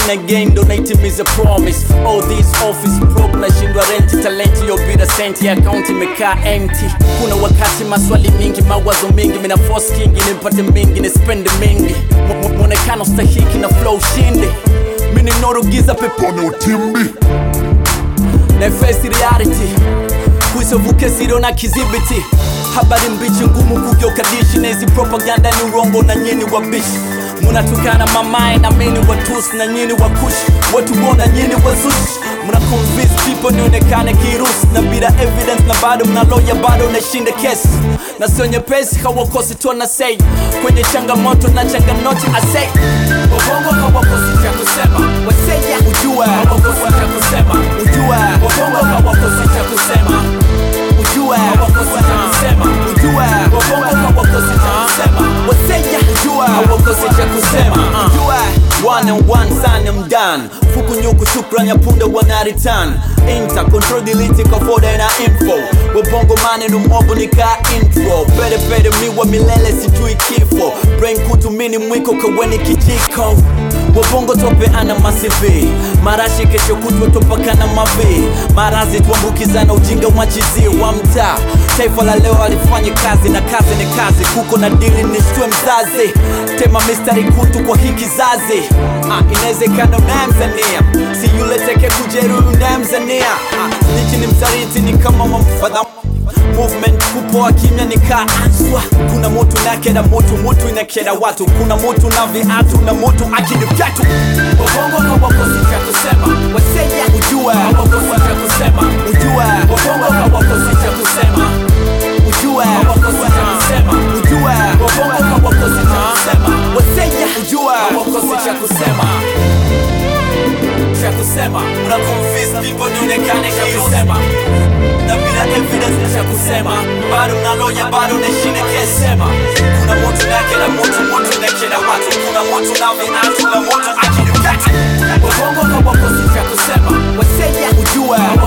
na gain ndo naitimiza promise all this office broke nashindwa rent talent yo bila senti account imekaa empty kuna wakati maswali mingi mawazo mingi mina force kingi nipate mingi ni spend mingi Mu- mu- mwonekano stahiki na flow shindi mini norugiza peponi utimbi na face reality kuisovuke siro na kizibiti habari mbichi ngumu kugeuka dishi na hizi propaganda ni urongo na nyini wabishi munatukana mamae na mini watusi na nyini wakushi watu wona nyini wazushi muna convince people nionekane kirusi na bila evidence na bado mnaloya bado nashinda kesi na sio nyepesi hawakosi tu na sei kwenye changamoto na changanoti asei wabongo hawakosi cha kusema waseja ujue hawakosi cha kusema ujue wabongo hawakosi cha kusema ujue hawakosi cha kusema ujue wabongo hawakosi cha kusema waseja ujue hawakosi cha kusema ujue one and one sana mdan fuku nyuku shukran ya punda wanaritan inter control delete kafoda na info wabongo maneno mobo nika intro pere pere miwa milele sijui kifo brain kutumini mwiko kaweni kijiko wabongo tope ana masivi marashi kesho kutwa topakana mavi marazi tuambukizana ujinga mwachizie wa mtaa taifa la leo alifanya kazi na kazi ni kazi kuko na dili nishtue mzazi tema mistari kutu kwa hii kizazi ah, inawezekana unayemzania si yule teke kujeruhi unayemzania ah, nichi ni msaliti ni kama mamfadha movement kupoa kimya nikaaswa kuna moto nakeda moto moto inakeda watu kuna moto na viatu na moto akidi vyatu wabongo hawakosi cha kusema waseja ujue hawakosi cha kusema ujue wabongo hawakosi cha kusema ujue hawakosi cha kusema ujue wabongo hawakosi cha kusema waseja ujue hawakosi cha kusema cha kusema una confuse people nionekane cha kusema na bila evidence cha kusema bado mnaloya bado nashine kesema kuna moto nake na moto moto nake na watu kuna moto na viatu na moto akidukata wabongo hawakosi cha kusema waseja ujue